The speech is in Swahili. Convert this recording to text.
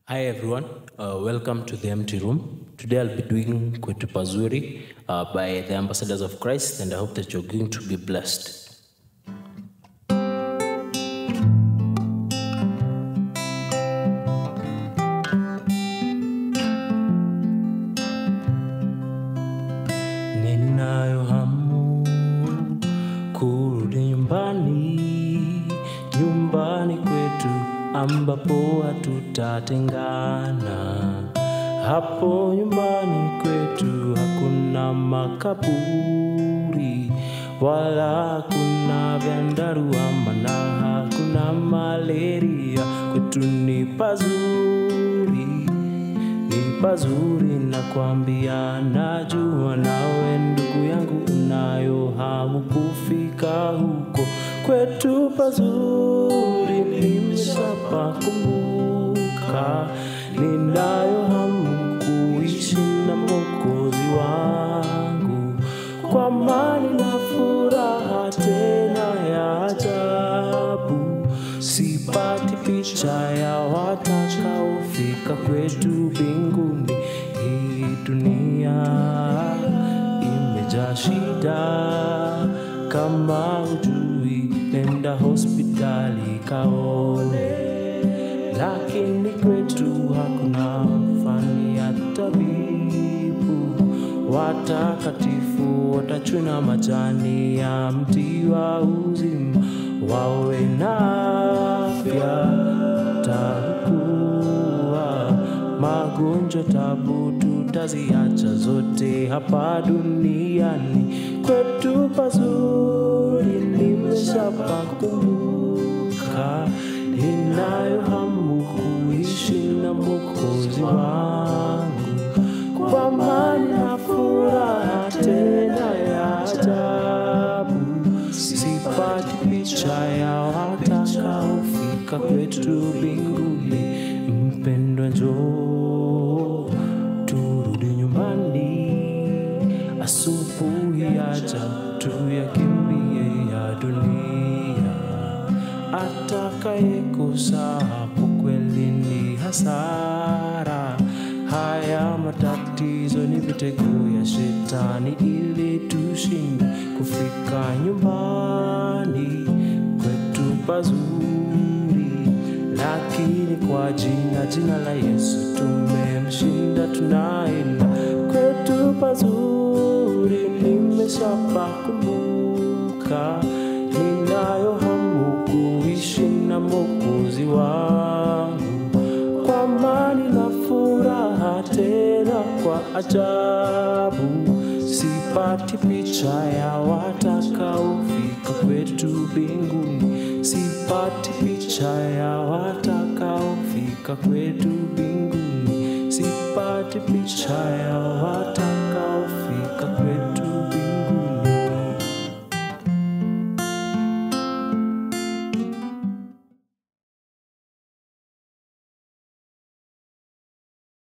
Hi everyone, uh, welcome to the empty room. Today I'll be doing Kwetu Pazuri uh, by the Ambassadors of Christ, and I hope that you're going to be blessed. Ninayo hamu kurudi nyumbani, nyumbani kwetu ambapo hatutatengana. Hapo nyumbani kwetu hakuna makaburi wala hakuna vyandarua, maana hakuna malaria. Kwetu ni pazuri ni pazuri nakwambia, najua nawe ndugu yangu unayo hamu kufika huko kwetu pazuri, nimeshapakumbuka. Ninayo hamu kuishi na Mwokozi wangu kwa amani na furaha tena ya ajabu. Sipati picha ya watakaofika kwetu mbinguni. Hii dunia imejaa shida, kama hujui nenda hospitali kaone, lakini kwetu hakuna fani ya tabibu. Watakatifu watachuna majani ya mti wa uzima, wawe na afya takuwa magonjwa tabu tutaziacha zote hapa duniani. Kwetu pazuri nimeshapakumbuka, ninayo hamu kuishi na Mwokozi wangu kwa amani na furaha tena ya ajabu. Sipati picha ya watakaofika kwetu mbinguni. Mpendwa, njoo turudi nyumbani, asubuhi yaja tuyakimbie ya dunia. Atakayekosa hapo kweli ni hasara. Haya matatizo ni mitego ya shetani ili tushinde kufika nyumbani kwetu pazuri, lakini kwa jina jina la Yesu tumemshinda, tunaenda kwetu pazuri. Nimeshapakumbuka, ninayo hamu kuishi na Mwokozi wangu kwa amani na furaha tena kwa ajabu. Sipati picha ya watakaofika kwetu mbinguni, sipati picha ya watakaofika kwetu mbinguni, sipati picha ya watakaofika